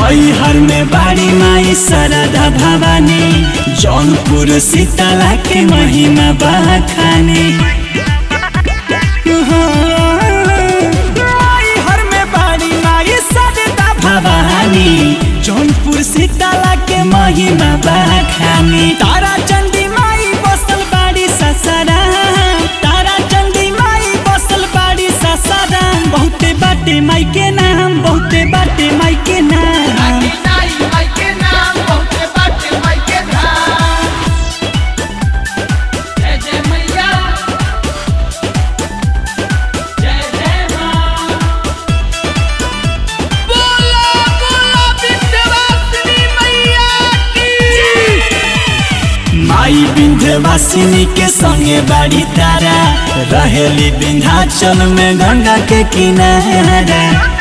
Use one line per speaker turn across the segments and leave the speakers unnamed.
मैहर में बाड़ी माई सरदा भवानी जौनपुर शीतला के महिमा बखानी मैहर में बाड़ी माई सरदा भवानी जौनपुर शीतला के महिमा बखानी तारा चंडी माई बसल बाड़ी ससरा तारा चंडी माई बसल बाड़ी ससरा बहुते बाटे माई के नाम बहुते बाटे माई के नाम
नाई माई के नाम बहुते बाटे माई के धाम जय जय मैया जय जय माँ बोलो बोलो विंध्यवासिनी मैया की
माई विंध्यवासिनी के संगे बाड़ी तारा रहेली विंध्याचल में गंगा के किनारा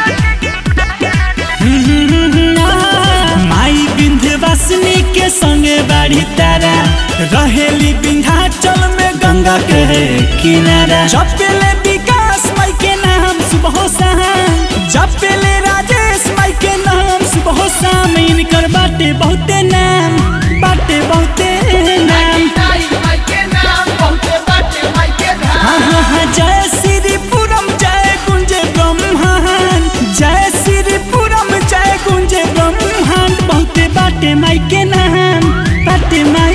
माई विंध्यवासिनी के संगे बाड़ी तारा रहेली विंध्याचल में गंगा के किनारा जपेले विकास माई के नाम सुबह शाम जपेले राजेश माई के नाम सुबह शाम इनकर बाटे बहुते नाम बाटे बहुते नाम
नाई माई के नाम बहुते बाटे माई के धाम
हाँ हाँ हाँ जय श्रीपुरम जय गुंजे ब्रह्मांड जय श्रीपुरम जय गुंजे ब्रह्मांड बहुते बाटे माई के नाम बाटे माई